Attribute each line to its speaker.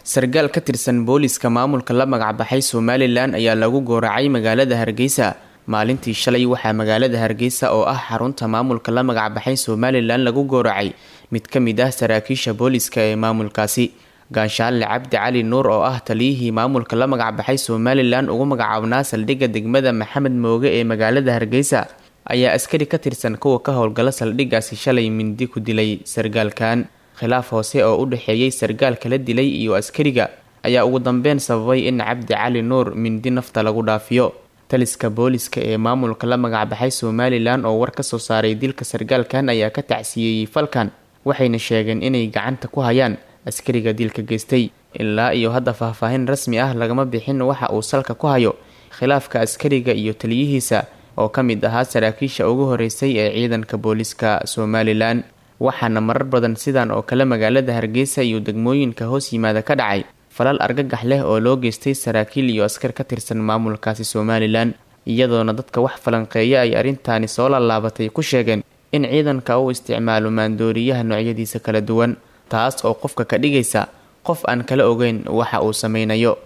Speaker 1: sargaal ka tirsan booliska maamulka la magacbaxay somalilan ayaa lagu gooracay magaalada hargeysa maalintii shalay waxaa magaalada hargeysa oo ah xarunta maamulka la magacbaxay somalilan lagu gooracay mid ka mid ah saraakiisha booliska ee maamulkaasi gaanshaalle cabdi cali nuur oo ah taliyihii maamulka la magacbaxay somalilan ugu magacaabnaa saldhigga degmada maxamed mooge ee magaalada hargeysa ayaa askari ka tirsan kuwa ka howlgala saldhiggaasi shalay mindi ku dilay sargaalkan khilaaf hoose oo u dhexeeyey sargaalka la dilay iyo askariga ayaa ugu dambeyn sababay in cabdi cali nuur mindi nafta lagu dhaafiyo taliska booliska ee maamulka la magacbaxay somalilan oo war ka soo saaray dilka sargaalkan ayaa ka tacsiyeeyey falkan waxayna sheegeen inay gacanta ku hayaan askariga dilka geystay ilaa iyo hadda faahfaahin rasmi ah lagama bixin waxa uu salka ku hayo khilaafka askariga iyo taliyihiisa oo ka mid ahaa saraakiisha ugu horeysay ee ciidanka booliska somalilan waxaana marar badan sidan oo kale magaalada hargeysa iyo degmooyinka hoos yimaada ka dhacay falal argagax leh oo loo geystay saraakiil iyo askar ka tirsan maamulkaasi somalilan iyadoona dadka wax falanqeeya ay arrintaani soo laalaabatay ku sheegeen in ciidanka uu isticmaalo maandooriyaha noocyadiisa kala duwan taas oo qofka ka dhigaysa qof aan kala ogeyn waxa uu sameynayo